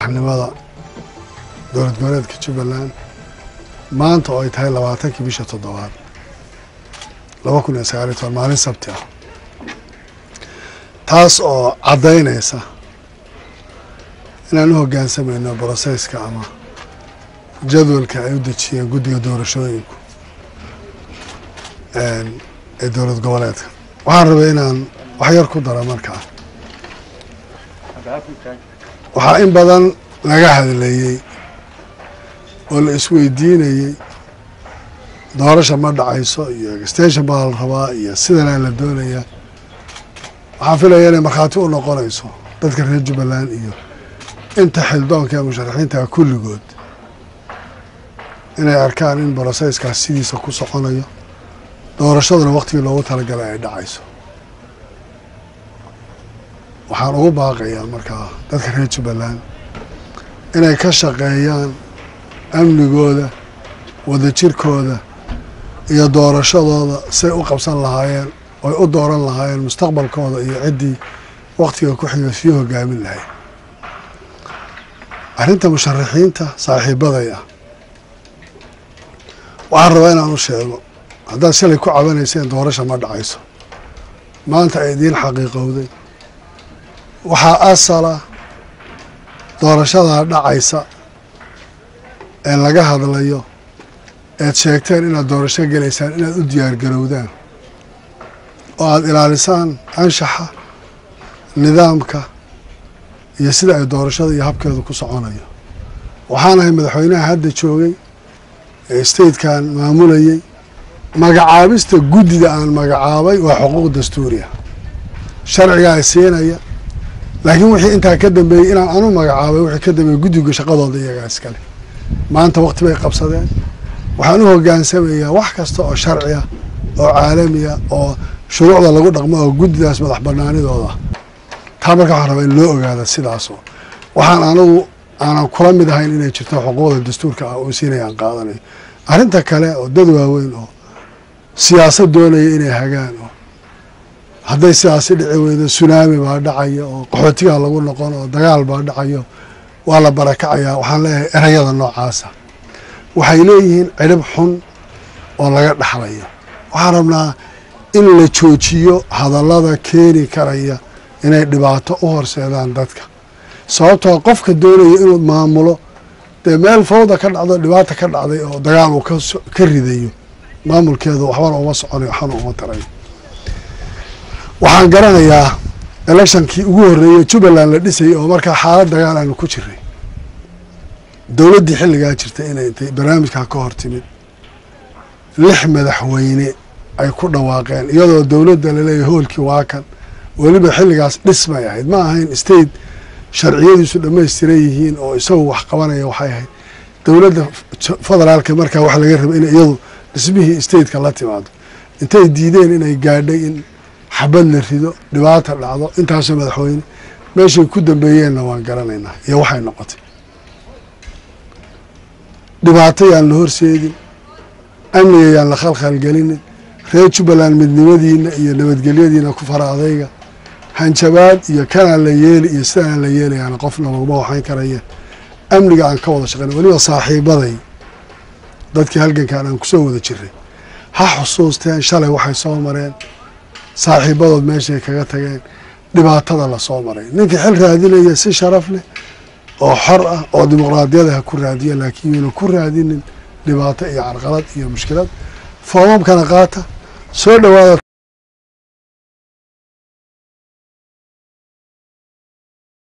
madaxnimada dowlad goboleedka jubbaland maanta oo ay tahay labaatankii bisha toddobaad laba kun iyo sagaal iyo toban maalin sabti ah taas oo caddaynaysa inaan u hoggaansamayno brosesska ama jadwalka ay u dejiyeen guddiga doorashooyinku ee dowlad goboleedka waxaan rabay inaan wax yar ku daro markaa waxaa in badan laga hadlayey oo la isweydiinayey doorasha ma dhacayso iyo extension baa la rabaa iyo sidanaa la doonayaa waxaan filaya inay markhaati u noqonayso dadka reer jubbaland iyo inta xildoonka ee musharaxiinta kulligood inay arkaan in brosesskaas sidiisa ku soconayo doorashaduna waktigii loogu talagalay ay dhacayso waxaan ugu baaqayaa markaa dadka reer jubbaland inay ka shaqeeyaan amnigooda wadajirkooda iyo doorashadooda say u qabsan lahaayeen oy u dooran lahaayeen mustaqbalkooda iyo ciddii waktiga ku xiga sii hogaamin lahayd arrinta musharaxiinta saaxiibaday ah waxaan rabaa inaan u sheego haddaad shalay ku cabanayseen doorasha ma dhacayso maanta ay idiin xaqiiqowday waxaa asala doorashadaa dhacaysa ee laga hadlayo eed sheegteen inaad doorasho gelaysaan inaad u diyaargarowdaan oo aada ilaalisaan anshaxa nidaamka iyo sida ay doorashada iyo habkeedu ku soconayo waxaan ahay madaxweynaha hadda joogay ee statekan maamulayey magacaabista guddida aan magacaabay waa xuquuq dastuuriya sharcigaa siinaya laakiin wixii intaa ka dambeeyey inaan anu magacaabay wixii ka dambeeyey guddiga shaqadooda iyagaa iskale maanta wakti bay qabsadeen waxaan u hogaansamayaa wax kasta oo sharciya oo caalamiya oo shuruucda lagu dhaqmo oo guddidaas madax banaanidooda taa marka waxaan rabaa in loo ogaada sidaasoo waxaan anigu aanan kula mid ahayn inay jirto xuquuqda dastuurka ah oo siinaya aan qaadanayo arrinta kale oo dad waaweyn oo siyaasad doonaya inay hagaan oo hadday sidaasi dhici weydo sunaami baa dhacaya oo qaxootigaa lagu noqon oo dagaal baa dhacayo waa la barakacayaa waxaan leeyahay erayada noocaasa waxay leeyihiin cirib xun oo laga dhaxlayo waxaan rabnaa in la joojiyo hadallada keeni karaya inay dhibaato u horseedaan dadka sababtoo qofka doonaya inuu maamulo dee meel fawda ka dhacdo dhibaata ka dhacday oo dagaal uu ka ridayo maamulkeedu waxbana uma soconayo waxbana uma tarayo waxaan garanayaa electionkii ugu horreeyey jubbaland la dhisayay oo markaa xaalad dagaal aanu ku jiray dowladdii xilligaa jirta inay intay barnaamijkaa ka hor timid lix madaxweyne ay ku dhawaaqeen iyadoo dowladda laleeyahay hoolkii waa kan weliba xilligaas dhismay ahayd ma ahayn state sharciyadiisu dhammaystiran yihiin oo isagu wax qabanaya waxay ahayd dowladda federaalka markaa waxa laga raba inay iyadu dhismihii stateka la timaado intay diideen inay gaadhay in xabad la rido dhibaata dhacdo intaasoo madaxweyne meeshay ku dambeeyeenna waan garanaynaa iyo waxay noqotay dhibaato yaan la horseedin amniga yaan la khalkhalgelinin reer jubbaland midnimadiina iyo nabadgelyadiina ku fara adayga hanjabaad iyo kanaan la yeeli iyo sidaanaan la yeelayaana qofna laguma waxayn karayeen amniga aan ka wada shaqeyna weliba saaxiibaday dadkii halgankan aan kusoo wada jiray ha xusuusteen shalay waxay soo mareen saaxiibadood meeshay kaga tageen dhibaatada lasoo maray ninkii xil raadinaya si sharaf leh oo xor ah oo dimuqraadiyada ha ku raadiya laakiin yuuna ku raadinin dhibaato iyo carqalad iyo mushkilad foomamkana qaata soo dhawaada